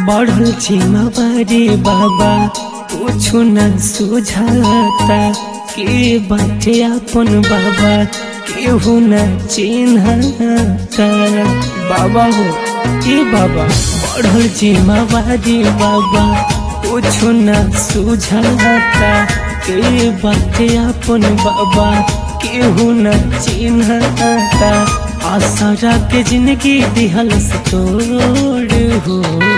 बढ़ल जिम्मेवारी बाबा कुछु न सुझाता के बाटे अपन बाबा केहू न चिन्हता बाबा हो ए बाबा बढ़ल जिम्मेवारी बाबा कुछु न सुझाता के बाटे अपन बाबा केहू न चिन्हता आसरा के जिंदगी दिहल से तोड़ हो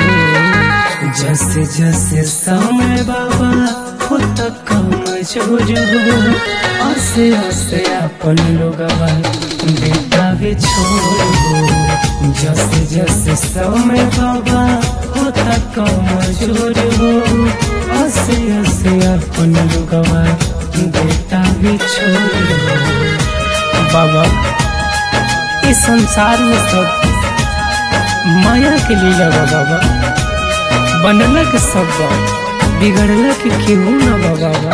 जैसे जैसे समय बाबा हो तक कम जोर हो आसे आसे अपन लोग बेटा भी छोड़ हो जैसे जैसे समय बाबा हो तक कम जोर हो आसे आसे अपन लोग बेटा भी छोड़ हो बाबा इस संसार में सब माया के लीला बा बाबा बनला के सब बा बिगड़ला के केहू न बा बाबा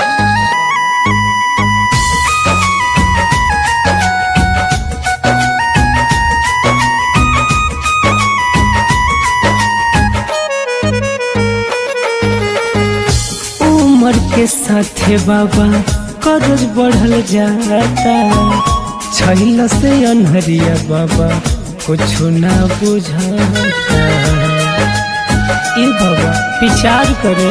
उम्र के साथे बाबा कर्ज बढ़ल जाता छैल से अनहरिया बाबा कुछ ना बुझाता ए बाबा विचार करे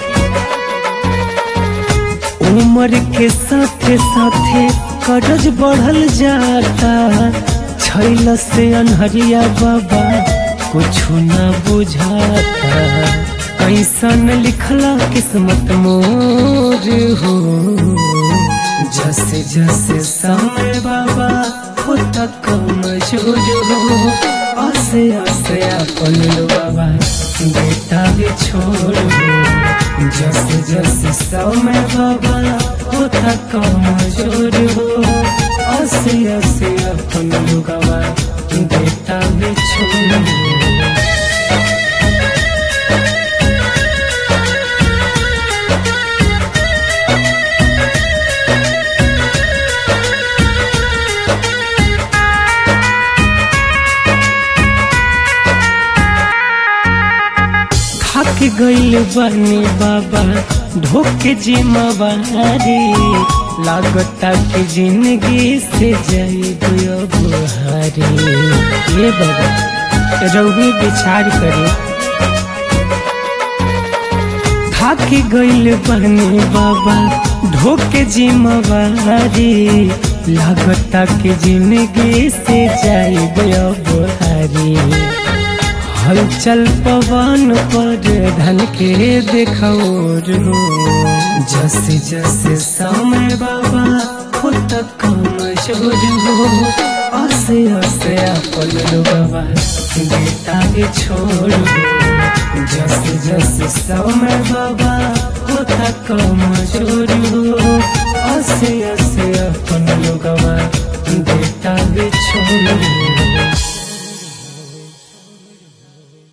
उम्र के साथे साथे कर्ज बढ़ल जाता छैल से अनहरिया बाबा कुछ ना बुझाता कैसन लिखला किस्मत मोर हो जैसे जैसे समय बाबा हो तक कमजोर हो आसे आसे अपन बाबा बेटा भी छोड़ हो जैसे जैसे समय बाबा हो तक कमजोर हो आसे आसे अपन बाबा बेटा भी छोड़ हो थक गइल बनी बाबा ढोके जिम्मेवारी लागता कि जिंदगी से जाइब अब हारी ये बाबा रउए विचार करे थक गइल बनी बाबा ढोके जिम्मेवारी लागता कि जिंदगी से जाइब अब हारी हलचल पवन पर धन के देखौर हो जैसे जैसे समय बाबा हो तक कमजोर हो आसे आसे अपन बाबा बेटा भी छोड़ हो जैसे जैसे समय बाबा हो तक कमजोर हो आसे आसे अपन लोगवा बेटा भी छोड़ हो